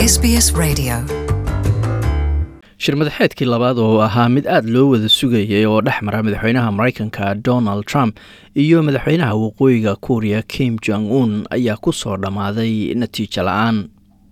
SBS Radio. shirmadaxeedkii labaad oo ahaa mid aada loo wada sugayay oo dhex mara madaxweynaha maraykanka donald trump iyo madaxweynaha waqooyiga kuuriya kim jong un ayaa ku soo dhammaaday natiijo la-aan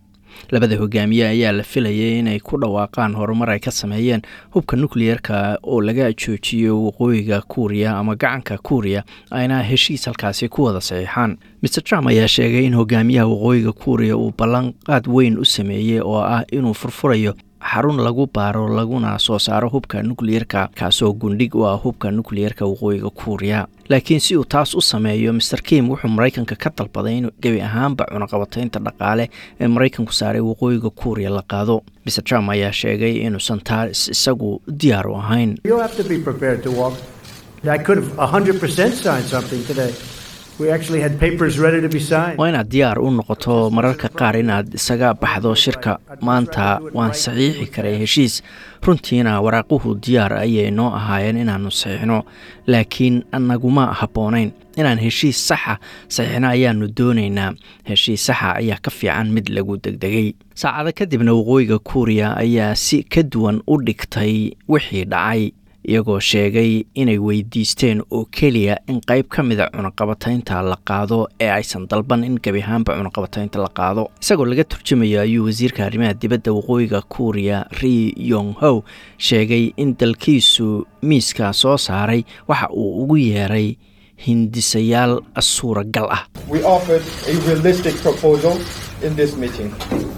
labada hogaamiye ayaa la filayay inay ku dhawaaqaan horumar ay ka sameeyeen hubka nukliyeerka oo laga joojiyo waqooyiga kuuriya ama gacanka kuuriya ayna heshiis halkaasi ku wada saxiixaan mer trump ayaa sheegay in hogaamiyaha waqooyiga kuuriya uu ballanqaad weyn u sameeyey oo ah inuu furfurayo xarun lagu baaro laguna soo saaro hubka nukliyeerka kaasoo gundhig u ah hubka nukliyeerka waqooyiga kuuriya laakiin si uu taas u sameeyo master kim wuxuu maraykanka ka dalbaday in gebi ahaanba cunaqabataynta dhaqaale ee maraykanku saaray waqooyiga kuuriya la qaado mer trump ayaa sheegay inuusan taas isagu diyaar u ahayn You have to be prepared to walk. I could have 100% signed something today. We actually had papers ready to be signed. waa inaad diyaar u noqoto mararka qaar inaad isaga baxdo shirka maanta waan saxiixi karay heshiis runtiina waraaquhu diyaar ayay noo ahaayeen inaannu saxiixno laakiin naguma habboonayn inaan heshiis saxa saxiixno ayaannu doonaynaa heshiis saxa ayaa ka fiican mid lagu degdegay saacado kadibna waqooyiga kuuriya ayaa si ka duwan u dhigtay wixii dhacay iyagoo sheegay inay weydiisteen oo keliya in qayb ka mida cunaqabataynta la qaado ee aysan dalban in gebi ahaanba cunaqabataynta la qaado isagoo laga turjumayo ayuu wasiirka arrimaha dibadda waqooyiga kuuriya ri yong how sheegay in dalkiisu miiska soo saaray waxa uu ugu yeeray hindisayaal suuragal ah We offered a realistic proposal in this meeting.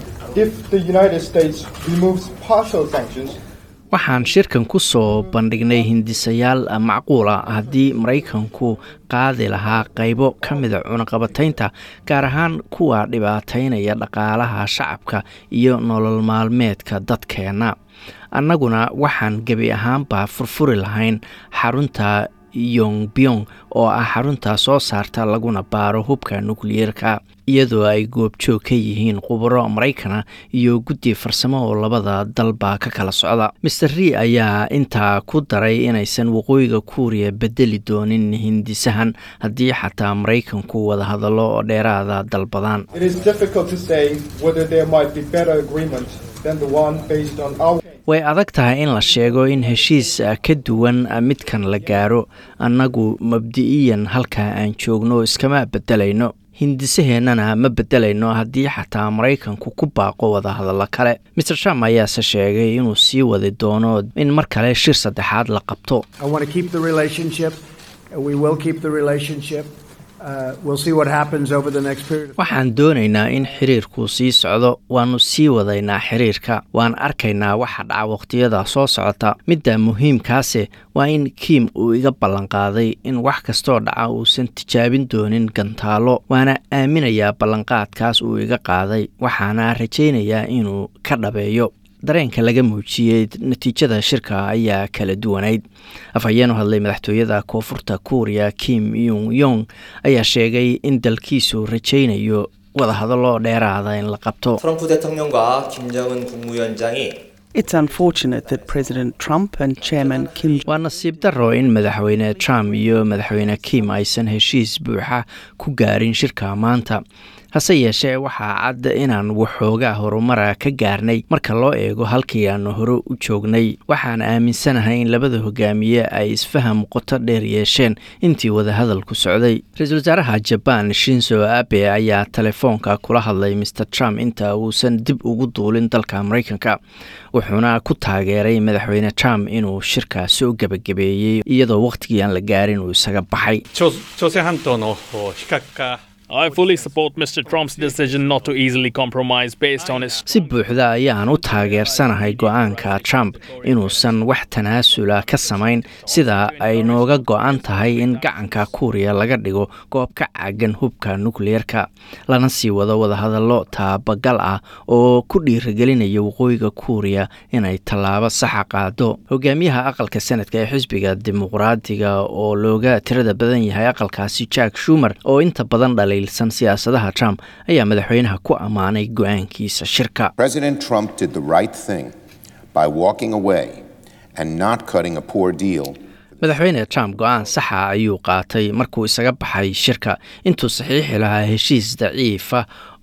If the United States removes partial sanctions, waxaan shirkan ku soo bandhignay hindisayaal macquula haddii maraykanku qaadi lahaa qaybo ka mida cunaqabataynta gaar ahaan kuwa dhibaataynaya dhaqaalaha shacabka iyo nolol maalmeedka dadkeenna annaguna waxaan gebi ahaanba furfuri lahayn xarunta yongbyong oo ah xarunta soo saarta laguna baaro hubka nukliyeerka iyadoo ay goobjoog ka yihiin khubaro maraykana iyo guddi farsamo oo labada dalba ka kala socda master ri ayaa intaa ku daray inaysan waqooyiga kuuriya bedeli doonin hindisahan haddii xataa maraykanku wadahadallo oo dheeraada dalbadaan it is difficult to say whether there might be better agreement than the one based on our way adag tahay in la sheego in heshiis ka duwan midkan la gaaro annagu mabdi'iyan halkaa aan joogno iskama beddelayno hindisaheennana ma beddelayno haddii xataa maraykanku ku baaqo wadahadallo kale master trump ayaase sheegay inuu sii wadi doono in mar kale shir saddexaad la qabto I want to keep the relationship. and We will keep the relationship. Uh, we'll see what happens over the next period. of waxaan doonaynaa in xiriirku sii socdo waannu sii wadaynaa xiriirka waan arkaynaa waxa dhaca wakhtiyada soo socota midda muhiimkaase waa in kiim uu iga ballanqaaday in wax kastoo dhaca uusan tijaabin doonin gantaalo waana aaminayaa ballanqaadkaas uu iga qaaday waxaana rajaynayaa inuu ka dhabeeyo dareenka laga muujiyey natiijada shirka ayaa kala duwanayd afhayeen u hadlay madaxtooyada koonfurta kuuriya kim yung yong ayaa sheegay in dalkiisu rajaynayo wadahadallo dheeraada in la qabto 트럼프 대통령과 김정은 국무위원장이 It's unfortunate that President Trump and Chairman Kim waa nasiib darro in madaxweyne trump iyo madaxweyne kim aysan heshiis buuxa ku gaarin shirka maanta hase yeeshee waxaa cad inaan waxoogaa horumara ka gaarnay marka loo eego halkii aanu hore u joognay waxaan aaminsanahay in labada hogaamiye ay isfaham qoto dheer yeesheen intii wadahadalku socday ra-iisul wasaaraha jabaan shinzo abe ayaa telefoonka kula hadlay master trump inta uusan dib ugu duulin dalka maraykanka wuxuuna ku taageeray madaxweyne trump inuu shirka soo gebagabeeyey iyadoo wakhtigii aan la gaarin uu isaga baxay 朝朝鮮半島のお非核化 I fully support Mr. Trump's decision not to easily compromise based on his si buuxda ayaan u taageersanahay go-aanka trump inuusan wax tanaasula ka samayn sida ay nooga go-an tahay in gacanka kuuriya laga dhigo goob ka caagan hubka nukliyeerka lana sii wado wadahadallo taabagal ah oo ku dhiiragelinaya waqooyiga kuuriya inay tallaabo saxa qaado hogaamiyaha aqalka sanadka ee xisbiga dimuqraadiga oo looga tirada badan yahay aqalkaasi jack shumer oo inta badan dhaliilsan siyaasadaha trump ayaa madaxweynaha ku ammaanay go-aankiisa shirka President Trump did the right thing by walking away and not cutting a poor deal madaxweyne trump go-aan saxa ayuu qaatay markuu isaga baxay shirka intuu saxiixi lahaa heshiis daciifa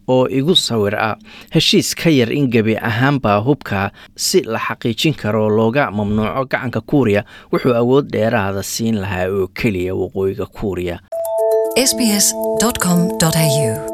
oo igu sawir ah heshiis ka yar in gebi ahaanba hubka si la xaqiijin karo looga mamnuuco gacanka kuuriya wuxuu awood dheeraada siin lahaa oo keliya waqooyiga kuuriya sbs.com.au